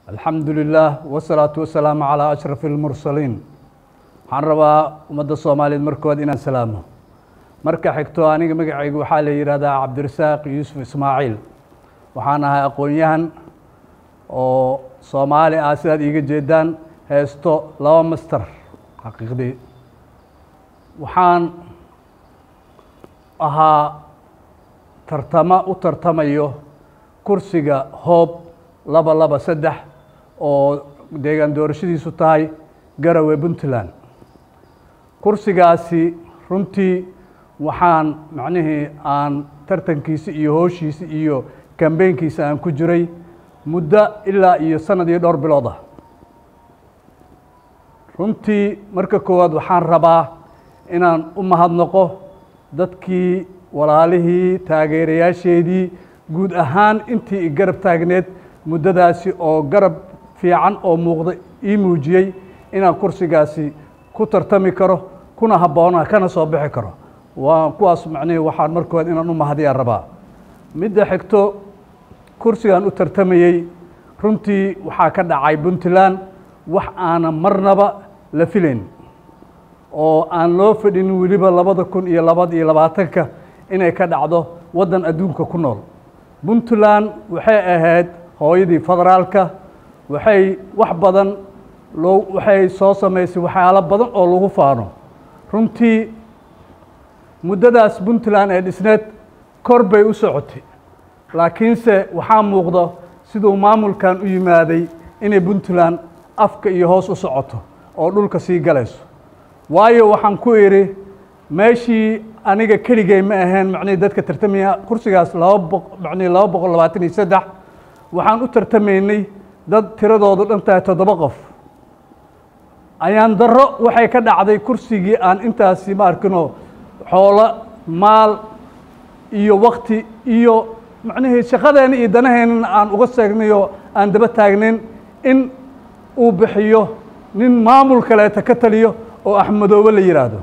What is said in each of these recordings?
alxamdu lilah wsalaatu wasalaamu calaa ashraf اlmursaliin waxaan rabaa ummadda soomaaliyeed markood inaan salaamo marka xigto aniga magacaygu waxaa la yihahdaa cabdirasaaq yuusuf ismaaciil waxaan ahay aqoon-yahan oo soomaali ah sidaad iiga jeedaan heesto laba master xaqiiqdii waxaan ahaa tartamo u tartamayo kursiga hoob laba laba saddex oo deegaan doorashadiisu tahay garowe puntland kursigaasi runtii waxaan macnihii aan tartankiisi iyo hooshiisi iyo kambeynkiisa aan ku jiray muddo ilaa iyo sanad iyo dhowr bilood ah runtii marka koowaad waxaan rabaa inaan u mahadnaqo dadkii walaalihii taageerayaasheedii guud ahaan intii i garab taagneed muddadaasi oo garab fiican oo muuqda ii muujiyey inaan kursigaasi ku tartami karo kuna habboona kana soo bixi karo waa kuwaas macnihii waxaan markood inaan u mahadiyaa rabaa midda xigto kursigan u tartamayey runtii waxaa ka dhacay puntland wax aanan marnaba la filayn oo aan loo fadhin weliba labada kun iyo labad iyo labaatanka inay ka dhacdo waddan adduunka ku nool puntland waxay ahayd hooyadii federaalka waxay wax badan loo waxay soo samaysay waxyaalo badan oo lagu faano runtii muddadaas puntland ee dhisneed kor bay u socotay laakiinse waxaa muuqda siduu maamulkan u yimaaday inay puntland afka iyo hoos u socoto oo dhulka sii galayso waayo waxaan ku idhi meeshii aniga keligay ma ahayn macnihii dadka tartamaya kursigaas laba boq macnihii laba boqol labaatan iyo saddex waxaan u tartamaynay dad tiradoodu dhan tahay toddoba qof ayaan darro waxay ka dhacday kursigii aan intaasi ma arkinoo xoolo maal iyo wakti iyo macnihii shaqadeena iyo danaheennana aan uga seegnayoo aan daba taagnayn in uu bixiyo nin maamul kaleeta ka taliyo oo axmedoobe la yidhaahdo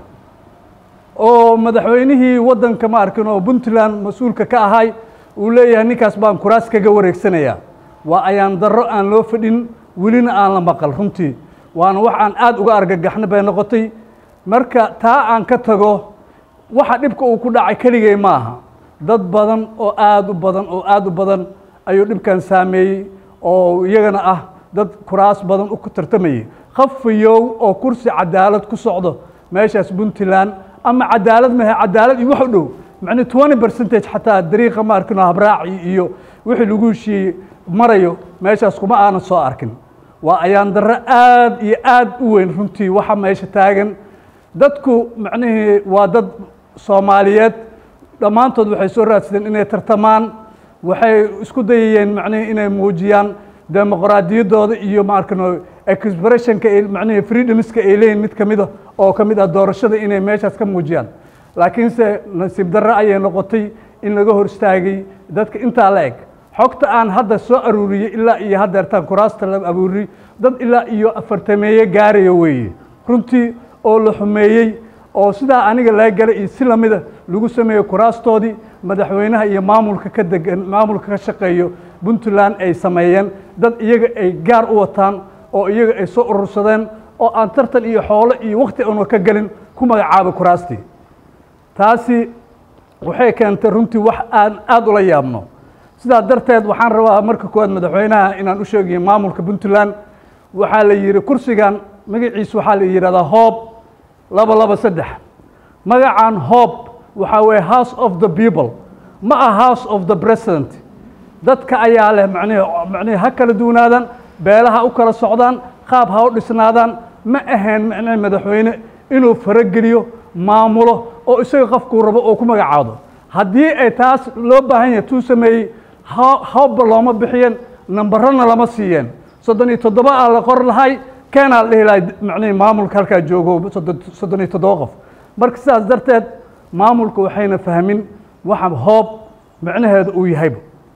oo madaxweynihii waddanka ma arkin oo puntland mas-uulka ka ahay uu leeyahay ninkaas baan kuraas kaga wareegsanayaa waa ayaan darro aan loo fadhin welina aan la maqal runtii waana wax aan aada uga argagaxno bay noqotay marka taa aan ka tago waxa dhibka uu ku dhacay keligay ma aha dad badan oo aada u badan oo aada u badan ayuu dhibkan saameeyey oo iyagana ah dad kuraas badan u tartamayay khafayow oo kursi cadaalad ku socdo meeshaas puntland ama cadaalad mahe cadaalad iyo wax u dhow macnii twenty percentage xataa dariiqa ma arkino habraaci iyo wixii lagu heshiiyey marayo meeshaas kuma aanan soo arkin waa ayaan darro aada iyo aada u weyn runtii waxa meesha taagan dadku macnihii waa dad soomaaliyeed dhammaantood waxay soo raadsadeen inay tartamaan waxay isku dayayeen macnihii inay muujiyaan demoqraadiyaddooda iyo ma arkino expressionka macnihii freedomska ay leeyihin mid ka mida oo ka mid ah doorashada inay meeshaas ka muujiyaan laakiinse nasiib darre ayay noqotay in laga hor istaagay dadka intaa la eg xogta aan hadda soo aruuriyey ilaa iyo haddeertaan kuraasta la abuuriyey dad ilaa iyo afartameeye gaaraya weeye runtii oo la xumeeyey oo sidaa aniga laga galay iyo si lamida lagu sameeyey kuraastoodii madaxweynaha iyo maamulka ka degan maamulka ka shaqeeyo puntland ay sameeyeen dad iyaga ay gaar u wataan oo iyaga ay soo urursadeen oo aan tartan iyo xoolo iyo wakti aanu ka gelin ku magacaabay kuraastii taasi waxay keentay runtii wax aan aada ula yaabno sidaa darteed waxaan rabaa marka koowaad madaxweynaha inaan u sheegayo maamulka puntland waxaa la yidhi kursigan magaciisa waxaa la yidhahdaa hoob laba laba saddex magacan hoob waxaa weeye house of the people ma ah house of the president dadka ayaa leh macnihi macnihi ha kala duwanaadaan beelaha u kala socdaan qaab ha u dhisnaadaan ma ahayn macnihi madaxweyne inuu farageliyo maamulo oo isaga qofkuu rabo oo ku magacaado haddii ay taas loo baahan yahay tuu sameeyey hawbba looma bixiyeen nambarana lama siiyeen soddon iyo toddoba aa la qor lahay keenaa la dhihi lahay macnihii maamulka halkaa joogo soddon iyo toddoba qof marka sidaas darteed maamulka waxayna fahmin waxa hoob macnaheeda uu yahayba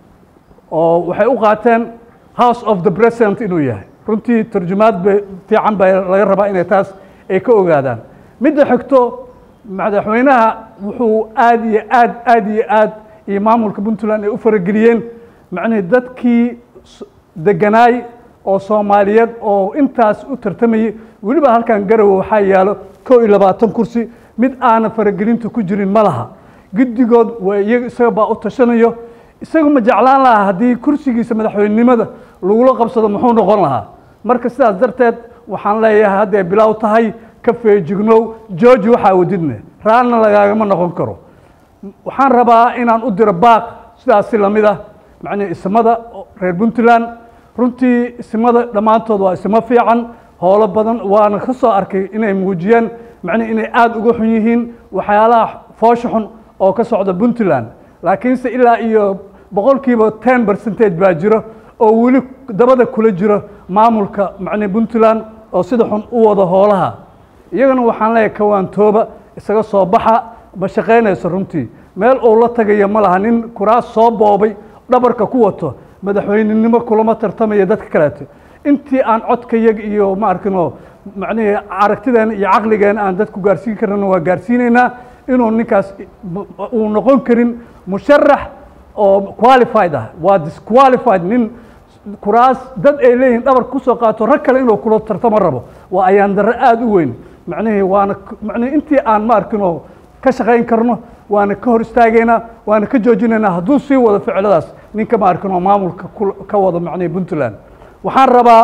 oo waxay u qaateen house of the president inuu yahay runtii tarjumaad ba fiican baa laga rabaa inay taas ay ka ogaadaan midda xigto madaxweynaha wuxuu aada iyo aad aada iyo aad iyo maamulka puntland ay u farageliyeen macnihii dadkii deganaay oo soomaaliyeed oo intaas u tartamayay weliba halkan garowe waxaa yaalo kow iyo labaatan kursi mid aanan faragelinta ku jirin ma laha guddigood waa iyaga isaga baa u tashanayo isaga ma jeclaan lahaa haddii kursigiisa madaxweynenimada lagula qabsado muxuu noqon lahaa marka sidaas darteed waxaan leeyahay hadday bilow tahay ka feejignow georgi waxaa wadidne raalna lagaagama noqon karo waxaan rabaa inaan u diro baaq sidaasi lamid ah macnii ismada reer puntland runtii ismada dhammaantood waa ismo fiican howlo badan waana ka soo arkay inay muujiyeen macnii inay aada uga xun yihiin waxyaalaha foosha xun oo ka socda puntland laakiinse ilaa iyo boqolkiiba ten percentage baa jiro oo weli dabada kula jiro maamulka macnii puntland oo sida xun u wada hoolaha iyagana waxaan leeyahay kawaantooba isaga soo baxa ma shaqaynayso runtii meel uu la tagayo ma laha nin kuraas soo boobay dhabarka ku wato madaxweynenimo kulama tartamaya dadka kaleeto intii aan codkayaga iyo ma arkino macnihii aragtideena iyo caqligeena aan dadku gaarsiin karana waa gaarsiinaynaa inuu ninkaas uu noqon karin musharax oo qualified ah waa disqualified nin kuraas dad ay leeyihin dhabarka kusoo qaato rag kale inuu kula tartamo rabo waa ayaan darre aada u weyn macnihii waana macnihi intii aan ma arkino ka shaqayn karno waana ka hor istaagaynaa waana ka joojinaynaa hadduu sii wado ficiladaas ninka ma arkino maamulka ka wado macnihi puntland waxaan rabaa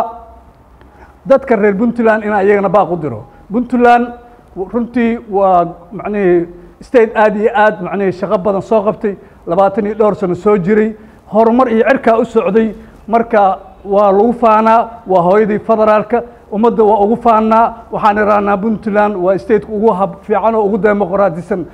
dadka reer puntland inaan iyagana baaq u diro puntland runtii waa macnihii state aada iyo aad macnihii shaqo badan soo qabtay labaatan iyo dhowr sano soo jiray horumar iyo cirkaa u socday marka waa lagu faanaa waa hooyadii federaalka ummadda waa ugu faannaa waxaan irahnaa puntland waa stateka ugu hab fiican oo ugu demoqraadisan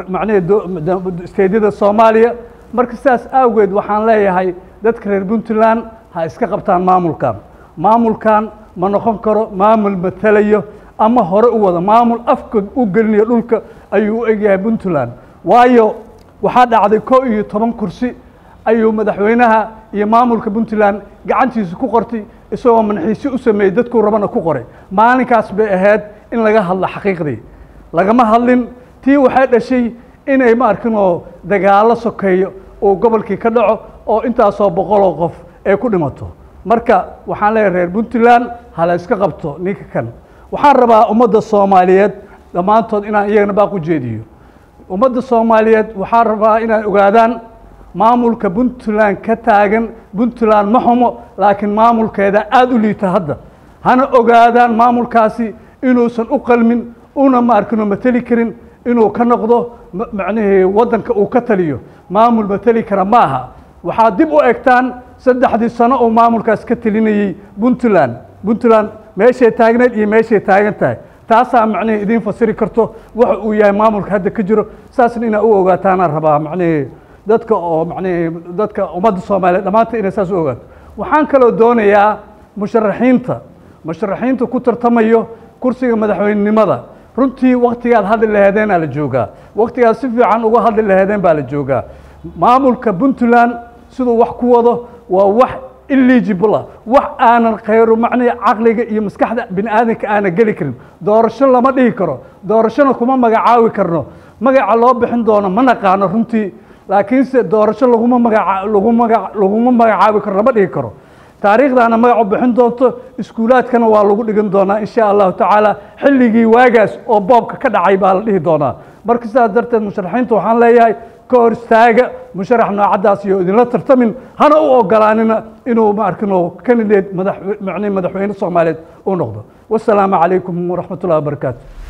macnihii stateyada soomaaliya marka sidaas awgeed waxaan leeyahay dadka reer puntland ha iska qabtaan maamulkan maamulkan ma noqon karo maamul matalayo ama hore u wada maamul afka u gelinayo dhulka ayuu u egyahay puntland waayo waxaa dhacday kow iyo toban kursi ayuu madaxweynaha iyo maamulka puntland gacantiisa ku qortay isagoo manxiisi u sameeyey dadkuu rabana ku qoray maalinkaas bay ahayd in laga hadlo xaqiiqdii lagama hadlin tii waxay dhashay inay ma arkinoo dagaallo sokeeyo uu gobolkii ka dhaco oo intaasoo boqoloo qof ay ku dhimato marka waxaan leeyahay reer puntland hala iska qabto ninka kan waxaan rabaa ummadda soomaaliyeed dhammaantood inaan iyagana baaq u jeediyo ummadda soomaaliyeed waxaan rabaa inay ogaadaan maamulka puntland ka taagan puntland ma xumo laakiin maamulkeeda aada u liita hadda hana ogaadaan maamulkaasi inuusan u qalmin una ma arkino mateli karin inuu ka noqdo macnihii waddanka uu ka taliyo maamul mateli kara ma aha waxaad dib u egtaan saddexdii sano uu maamulkaas ka telinayey puntland puntland meeshay taagneed iyo meeshay taagan tahay taasaa macnihii idiin fasiri karto waxa uu yahay maamulka hadda ka jiro saasna inaa u ogaataanaan rabaa macnihii dadka oo macnihii dadka ummadda soomaaliyeed dhammaanta inay saas u ogaato waxaan kaloo doonayaa musharaxiinta musharaxiinta ku tartamayo kursiga madaxweynenimada runtii waktigaad hadli laheedeenaa la joogaa waktigaad si fiican uga hadli laheedeen baa la joogaa maamulka puntland siduu wax ku wado waa wax illegible ah wax aanan khayru macnihi caqliga iyo maskaxda bini aadamka aanan geli karin doorasho lama dhihi karo doorashona kuma magacaabi karno magaca loo bixin doono ma naqaano runtii laakiinse doorasho laguma magaca lagu maga laguma magacaabi karo lama dhihi karo taariikhdaana magac u bixin doonto iskuulaadkana waa lagu dhigan doonaa insha allahu tacaala xilligii waagaas oo boobka ka dhacay baa la dhihi doonaa marka sidaas darteed musharaxiinta waxaan leeyahay ka hor istaaga musharax noocaddaas iyo idinla tartamin hana u ogolaanina inuu ma arkino candidate madax macnihi madaxweyne soomaaliyeed uu noqdo wasalaamu calaykum waraxmat ullahi wabarakaatu